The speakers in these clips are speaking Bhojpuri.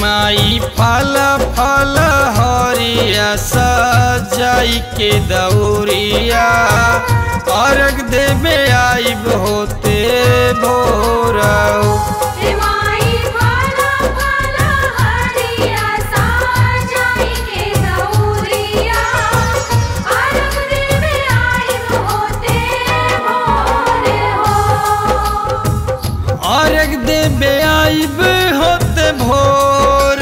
माई फल फल हरिया सजाई के दौरिया अर्घ देवे आइब होते भोरऊ माई फला फला हरिया साजाई के दौरिया अर्घ देवे आइब होते भोरे हो अर्घ देवे आइब होते भोर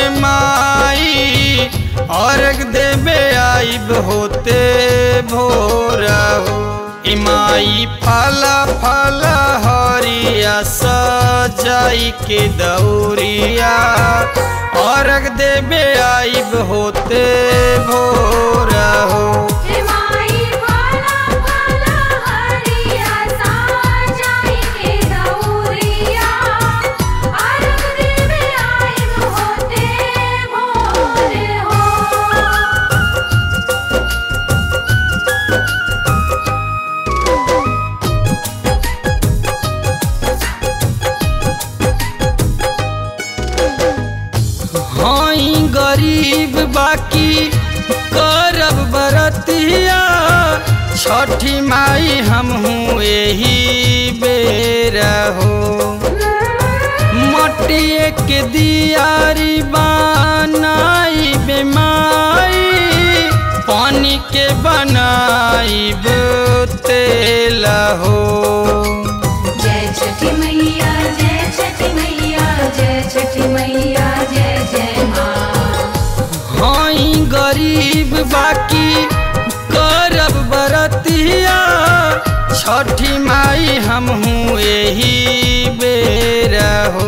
माई अर्घ देवे आइब होते भोर इमाई फल फल हरिया सजाई के दौरिया अर्घ देवे आइब होते भोर हो माई फला फला हरिया साजाई के दौरिया अर्घ देवे आइब होते भोरे हो हई गरीब बाकी करब बरतिया छठी माई हमहू एही बेर हो मटिए के दियारी बनाई बेमाई पानी के बनाइब तेल हो जय छठी मैया जय छठी मैया जय छठी मैया जय जय माँ हई गरीब बाकी करब बरतिया छठी माई हमहू एही बेर हो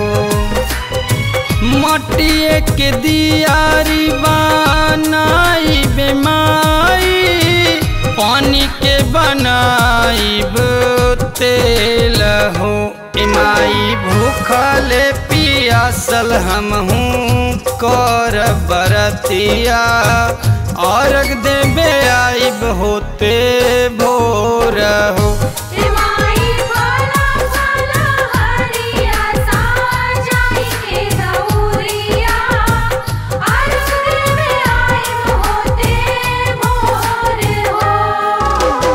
मटिए के दियारी बनाई बेमाई पानी के बनाइब तेल हो इमाई भूखले पियासल हमहू कर बरतिया अर्घ देवे आइब होते भोर हो माई फला फला हरिया साजाई के दौरिया अर्घ देवे आइब होते भोरे हो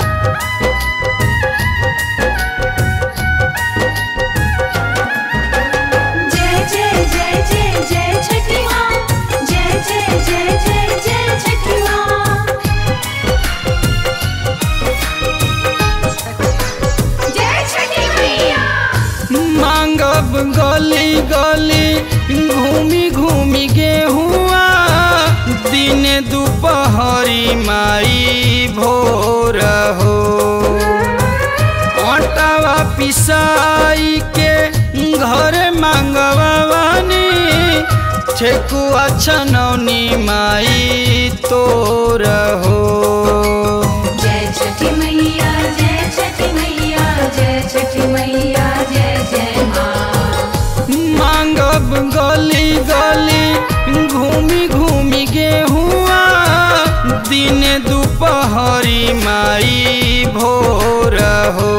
जय जय जय जय जय छठी माँ जय जय जय जय जय छठी माँ जय छठी मैया मांगब गली गली घूमी घूमी गेहुआ दिन दुपहरी माई भोर हो आटावा पिसाई के घर मांगवानी ठेकुआ छनौनी माई तोर हो जय छठी मैया जय छठी मैया जय छठी मैया जय जय माँ मांगब गली गली घूमी घूमी गेहुआ दिन दुपहरी माई भोर हो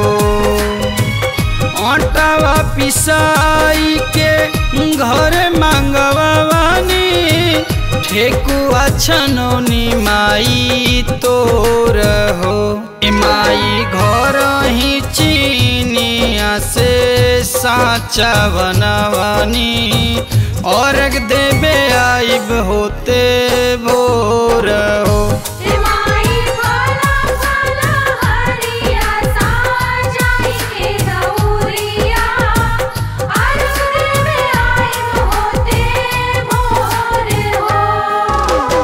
आटावा पिसाई के घर मांगवानी ठेकुआ छनौनी माई तोर हो ए माई घर ही चीनिया से साचा बनवानी अर्घ देवे आइब होते भोर हो माई फला फला हरिया साजाई के दौरिया अर्घ देवे आइब होते भोरे हो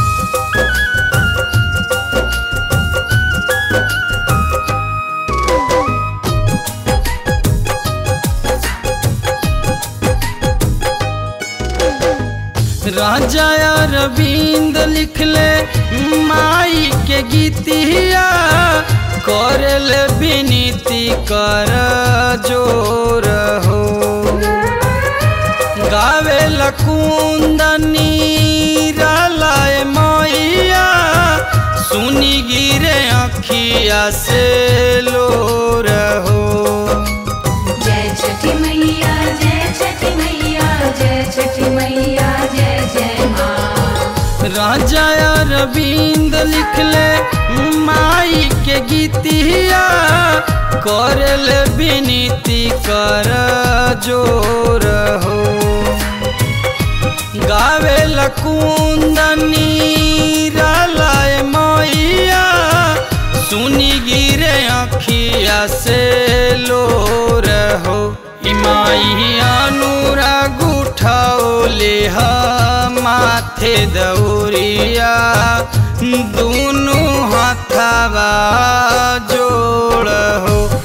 राजा अरविंद लिखले माई के गीतिया करल विनीति कर जोर हो गावे लकुंदनी रालाय मैया सुनी गिरे अखिया से लोर हो जय छठी मैया जय छठी मैया जय छठी मैया राजा अरविंद लिखले माई के गीतिया करल विनीति कर जोर हो गावे लकुंदनी रालाय मैया सुनी गिरे अखिया से लोर हो इमाई अनुराग उठौले ह माथे दौरिया दुनु हाथवा जोड़ हो